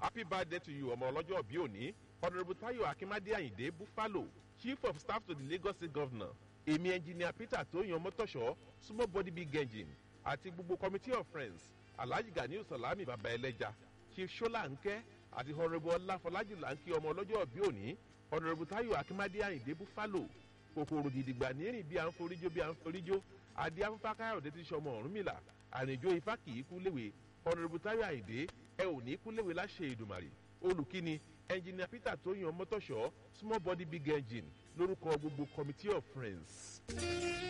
happy birthday to you ọmọ ọlọ́jọ́ bí òní honourable tayo akimade ayinde buffalo chief of staff to the lagos state governor èmi engineer peter tóyàn mọ́tòṣọ́ small body big engine àti gbogbo committee of friends alhaji ganiu salami baba ẹlẹ́ja chief shola nkẹ́ àti honourable ọláfọlájú lanki ọmọ ọlọ́jọ́ bí òní honourable tayo akimade ayinde buffalo kòkòrò gidigba nírìn bí à ń foríjó bí à ń foríjó adé afúnfá káyọ̀dé ti sọmọ ọ̀rúnmìlà àrìnjó ifá kì í kú léwe honourable tayo ayinde ẹ ò ní kú léwe láṣẹ ìdùmàrè olùkíni engineer peter tóyàn mọ́tòṣọ́ small body big engine lórúkọ gbogbo committee of friends.